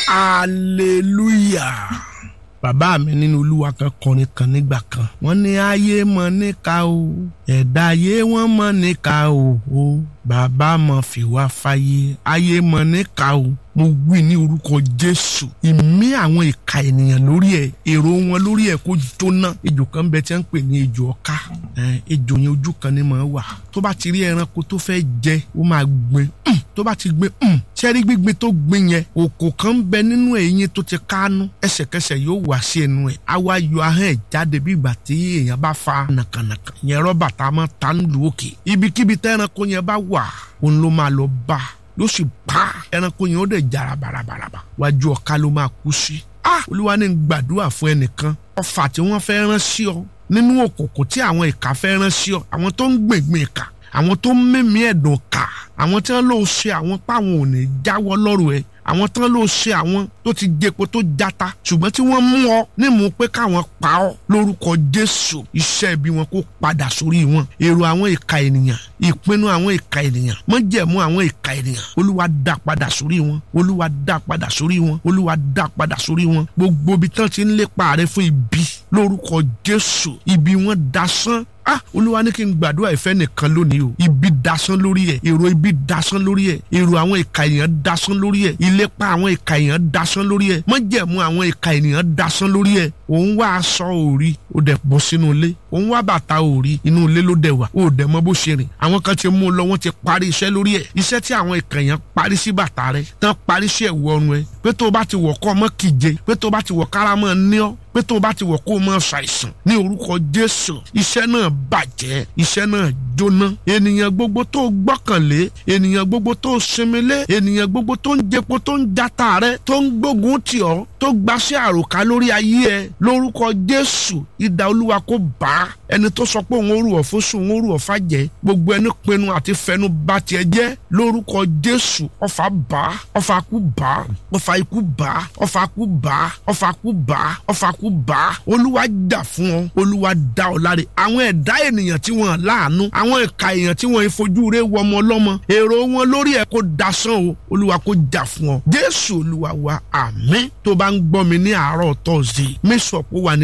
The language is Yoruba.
hallelujah bàbá mi nínú olúwa kan kọrin kan nígbà kan wọ́n ní ayé mọ níka o ẹ̀dá ayé wọ́n mọ níka o o bàbá mọ fìwà fàyè ayé mọ níka o mo wí ní orúkọ jésù ìmí àwọn ìka ènìyàn lórí ẹ èrò wọn lórí ẹ kó jóná ejò kan bẹ tí wọ́n ń pè ní ejò ọká ejò yẹn ojú kan ní mọ wà tó bá ti rí ẹranko tó fẹ́ jẹ ó máa gbin tó bá ti gbin sẹ́rí gbígbin tó gbin yẹn òkò kan ń bẹ nínú ẹ̀yìn tó ti kánú ẹsẹ̀kẹsẹ̀ yóò wá sí ẹnu ẹ̀ á wá yọ ahọ́n ẹ̀ jáde bí ìgbà tí èèyàn bá fa nàkànàkà yẹn rọ́bà tá a máa ta ń lu òkè ibikíbi tẹ́ ẹranko yẹn bá wà òun ló máa lọ bá ló sì bá ẹranko yẹn ó dẹ̀ jara barabaraba wájú ọ̀ka ló máa kú sí. ah olúwa ní gbàdúrà fún ẹnìkan ọfà tí wọ́n fẹ́ rán sí ọ nínú òkùnkùn tí àwọn ìka fẹ́ rán sí ọ àwọn tó ń gbèngbè ìka àwọn tó ń mímí ẹ̀dùn ká àwọn tí wọ́n lò ṣe àwọn páwọn ò ní jáwọ́ lọ́rùn ẹ̀ àwọn tán ló ṣe àwọn tó ti jẹpo tó jata ṣùgbọ́n tí wọ́n mú ọ nímú pé káwọn pa ọ lórúkọ jésù iṣẹ́ ibi wọn kó padà sórí wọn èrò àwọn ìka ènìyàn ìpinnu àwọn ìka ènìyàn mọ́jẹ̀mú àwọn ìka ènìyàn olúwa dá padà sórí wọn olúwa dá padà sórí wọn olúwa dá padà sórí wọn gbogbo ibi tán ti ń lépa rẹ fún ibi lórúkọ jésù ibi wọn dasán ah olúwa ní kí n gbàdúrà ìfẹ́ nìkan lónìí o ibi dasán lórí ẹ̀ èrò ibi dasán lórí ẹ̀ èrò àwọn ìka ènìyàn dasán lórí ẹ̀ ìlépa àwọn ìka ènìyàn dasán lórí ẹ̀ mọ́jẹ̀mú àwọn ìka ènìyàn dasán lórí ẹ̀ òun wá aṣọ òrí ó dẹ̀ bọ́ sínú ilé òun wá bàtà òrí inú ilé ló dẹ̀ wà ó dẹ̀ mọ bó ṣe rìn àwọn kan ti mú un lọ wọ́n ti parí iṣẹ́ lórí ẹ̀ iṣẹ́ tí àwọn ìka ènìyàn parí sí bàtà rẹ̀ tán parí sí ẹ̀wù ọrùn ẹ̀ pé tó o bá ti wọ̀ kọ́ ọmọ kìje pé tó o bá ti wọ̀ kára mọ́ ní ọ́ pé tó o bá ti wọ̀ kó o mọ ṣàìsàn ní orúkọ jésù iṣẹ́ náà bàjẹ́ iṣẹ́ náà jóná ènìyàn gbogbo tó o gbọ́kànlé ènìyàn gbogbo tó o sinmi lé ènìyàn gbogbo tó ń jẹpo tó ń jata rẹ tó ń gbógun tì ọ́ tó gbaṣẹ́ àròká lórí ayé ẹ lórúkọ jésù idà olúwa kó bá a ẹni tó sọ pé òun ó rù ọ́ fóṣù òun ó rù ọ́ fàjẹ́ gbogbo ẹni pinnu àti fẹnu bà tiẹ̀ jẹ́ lórúkọ jésù ọfà bá ọfà kú bá ọfà ikú bá ọfà kú bá ọfà kú bá ọfà kú bá olúwa jà fún ọ olúwa dá ọ láre àwọn ẹ̀dá ènìyàn tí wọ́n láàánú àwọn ìka èèyàn tí wọ́n ìfojú rẹ̀ wọ ọmọ ọlọ́mọ èrò wọn lórí ẹ̀ kó dasán o olúwa kó jà fún ọ jésù olúwa wa àmín tó bá ń gbọ́ mi ní àárọ̀ tọ́sí mẹ́sàn-án kó wà ní